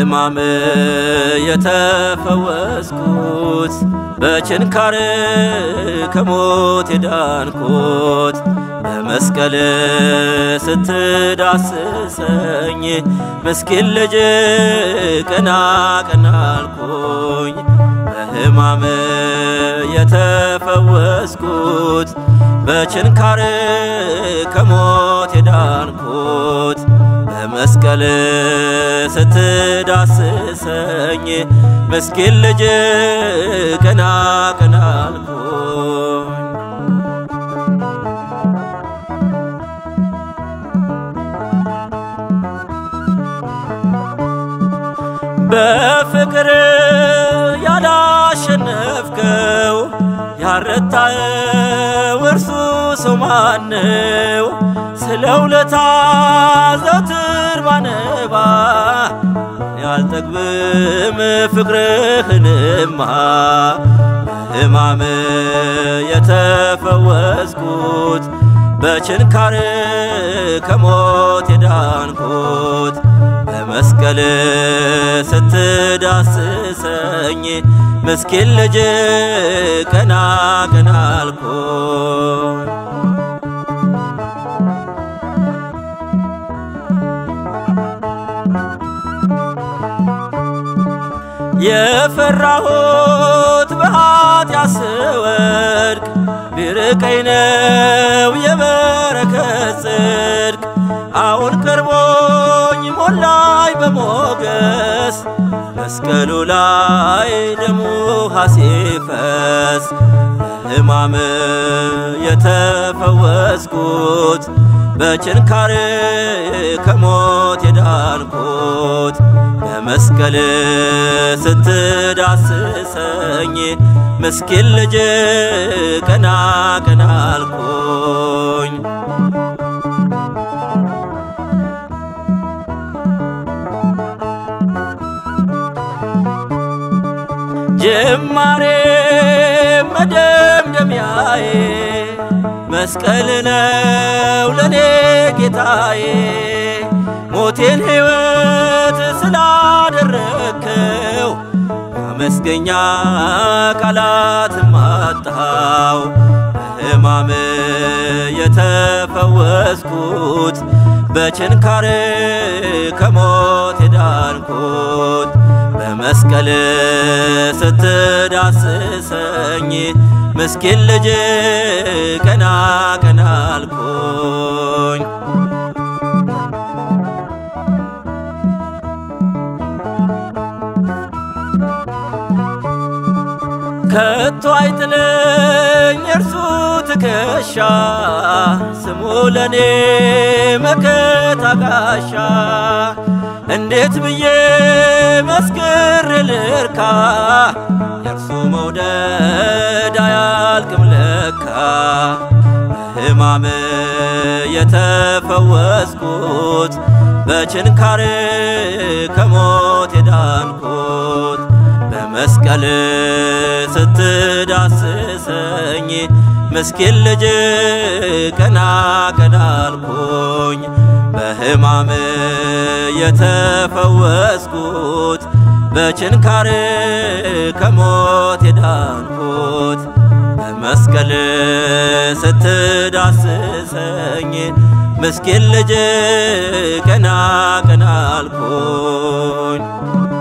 በሕማም የተፈወስኩት በችንካር ከሞት የዳንኩት በመስቀል ስትዳስሰኝ ምስኪን ልጅ ቀና ቀና አልኩኝ በሕማም የተፈወስኩት በችንካር ከሞት የዳንኩት በመስቀል ስትዳስሰኝ ምስኪን ልጅ ቀና ቀና አልኩኝ በፍቅር ያላሸነፍከው ያረታኸው እርሱ ሰው ማነው? ስለ ውለታ ዘወትር ባነባ ያልጠግብም ፍቅርህንማ በሕማም የተፈወስኩት በችንካር ከሞት የዳንኩት በመስቀል ስትዳስሰኝ ምስኪን ልጅ ቀና ቀና አልኩኝ የፈራሁት በኃጢአት ስወድቅ ቢርቀኝ ነው የበረከት ጽድቅ አሁን ቀርቦኝ ሞላኝ በሞገስ መስቀሉ ላይ ደሙ ሲፈስ በሕማም የተፈወስኩት በችንካር ከሞት የዳንኩት በመስቀል ስትዳስሰኝ ምስኪን ልጅ ቀና ቀና አልኩኝ ጅማሬ መደምደሚያዬ መስቀል ነው ለኔ ጌታዬ ሞቴን ሕይወት ስላደረግከው አመስገኛ ቃላት ማጣው በሕማም የተፈወስኩት በችንካር ከሞት የዳንኩት በመስቀል ስትዳስሰኝ ምስኪን ልጅ ቀና ቀና አልኩኝ ከቶ አይጥለኝ እርሱ ትከሻ ስሙ ለኔ መከታ ጋሻ እንዴት ብዬ መስክር ልርካ የእርሱ መውደድ አያልቅም ለካ በሕማም የተፈወስኩት በችንካር ከሞት የዳንኩት በመስቀል ስትዳስሰኝ ምስኪን ልጅ ቀና ቀና አልኩኝ በሕማም የተፈወስኩት በችንካር ከሞት የዳንኩት በመስቀል ስትዳስሰኝ ምስኪን ልጅ ቀና ቀና አልኩኝ